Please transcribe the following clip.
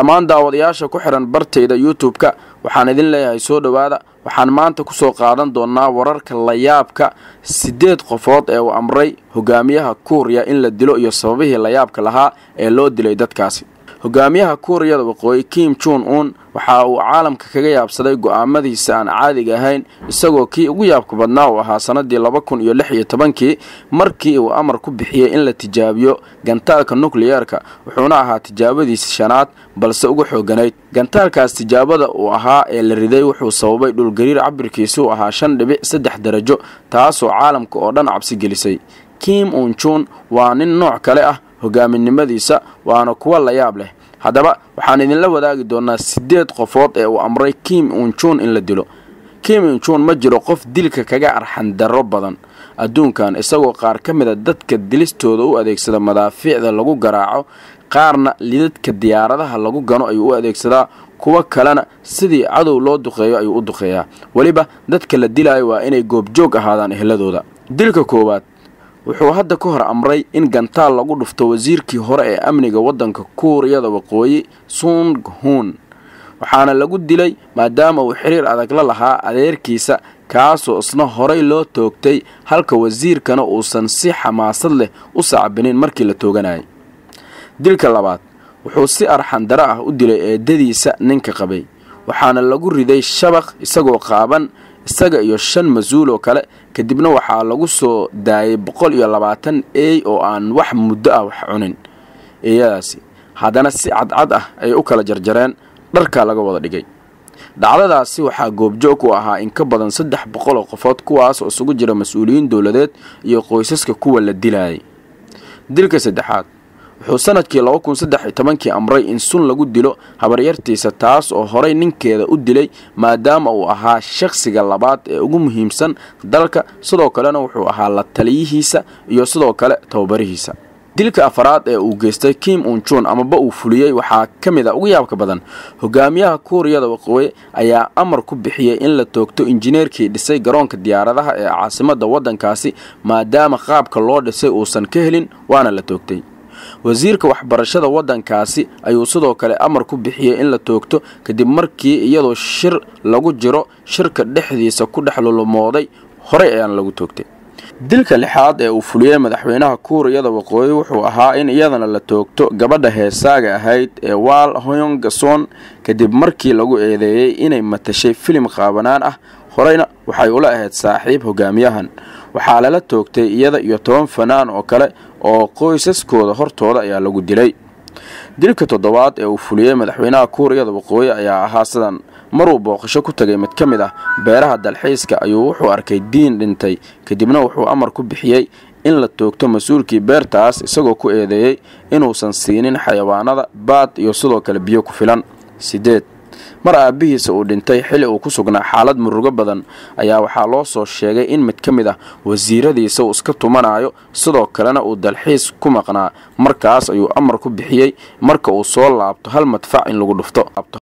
dhammaan daawadayaasha ku xihan bartayda youtube-ka waxaan idin leeyahay soo dhowaada waxaan maanta kusoo qaadan doonaa wararka layaabka siddeed qofood ee uu amray hogaamiyaha kuuriya in la dilo iyo sababihii layaabka lahaa ee loo dilay dadkaasi hogaamiyaha kuuriyada waqooyi kim jun un waxa uu caalamka kaga yaabsaday go'aamadiisa aan caadiga ahayn isagoo kii ugu yaabka badnaa uu ahaa sanadii laba kun iyo lix iyo tobankii markii uu amar ku bixiyey in la tijaabiyo gantaalka nukliyeerka wuxuuna ahaa tijaabadiisa shanaad balse uga xooganayd gantaalkaas tijaabada uu ahaa ee la riday wuxuu sababay dhulgariir cabirkiisuu ahaa shan dhibic saddex darajo taasoo caalamka oo dhan cabsi gelisay kim unjun waa nin nooc kale ah hogaaminimadiisa waana kuwa layaab leh haddaba waxaan idinla wadaagi doonaa siddeed qofood ee uu amray kim unjun in la dilo kim unjun ma jiro qof dilka kaga arxandarro badan adduunkan isagoo qaar ka mida dadka dilistooda u adeegsada madaafiicda lagu garaaco qaarna lidadka diyaaradaha lagu gano ayuu u adeegsadaa kuwo kalena sidii cadow loo duqeeyo ayuu u duqeeyaa weliba dadka la dilaayo waa inay goobjoog ahaadaan ehladooda dilka koowaad wuxuu hadda ka hor amray in gantaal lagu dhufto wasiirkii hore ee amniga waddanka kuuriyada waqooyi sung hun waxaana lagu dilay maadaama uu xiriir adag la lahaa adeerkiisa kaasoo isna horay loo toogtay halka wasiirkana uusan si xamaasad leh u sacbinin markii la tooganayay dilka labaad wuxuu si arxandaro ah u dilay eedadiisa ninka qabay waxaana lagu riday shabaq isagoo qaaban isaga iyo shan mas-uul oo kale kadibna waxaa lagu soo daayay boqol iyo labaatan eey oo aan wax muddo ah wax cunin eeyadaasi haddana si cadcad ah ayay u kala jarjareen dharkaa laga wada dhigay dhacdadaasi waxaa goobjoog u ahaa in ka badan saddex boqol oo qofood kuwaas oo isugu jira mas-uuliyiin dowladeed iyo qoysaska kuwa la dilayay dilka saddexaad wuxuu sanadkii laba kun saddex iyo tobankii amray in sun lagu dilo habaryartiisa taas oo horay ninkeeda u dilay maadaama uu ahaa shakhsiga labaad ee ugu muhiimsan dalka sidoo kalena wuxuu ahaa la taliyihiisa iyo sidoo kale tababarihiisa dilka afaraad ee uu geystay kim unjun amaba uu fuliyey waxaa ka mid a ugu yaabka badan hogaamiyaha kuuriyada waqooyi ayaa amar ku bixiyey in la toogto injineerkii dhisay garoonka diyaaradaha ee caasimadda waddankaasi maadaama qaabka loo dhisay uusan ka helin waana la toogtay wasiirka waxbarashada waddankaasi ayuu sidoo kale amar ku bixiyey in la toogto kadib markii iyadoo shir lagu jiro shirka dhexdiisa ku dhex lulumooday horey ayaana lagu toogtay dilka lixaad ee uu fuliyey madaxweynaha kuuriyada waqooyi wuxuu ahaa in iyadana la toogto gabadha heesaaga ahayd ee waal hoyongason kadib markii lagu eedeeyey inay matashay filim qaabanaan ah horeyna waxay ula ahayd saaxiib hogaamiyahan waxaa lala toogtay iyada iyo toban fanaan oo kale oo qoysaskooda hortooda ayaa lagu dilay dilka toddobaad ee uu fuliyey madaxweynaha kuuriyada waqooyi ayaa ahaa sidan maruu booqasho ku tagay mid ka mid ah beeraha dalxiiska ayuu wuxuu arkay diin dhintay kadibna wuxuu amar ku bixiyey in la toogto mas-uulkii beertaas isagoo ku eedeeyey inuusan siinin xayawaanada baad iyo sidoo kale biyo ku filan sideed mar aabbihiisa uu dhintay xili uu ku sugnaa xaalad murugo badan ayaa waxaa loo soo sheegay in mid ka mid ah wasiiradiisa uu iska tumanayo sidoo kalena uu dalxiis ku maqnaa markaas ayuu amar ku bixiyey marka uu soo laabto hal madfac in lagu dhufto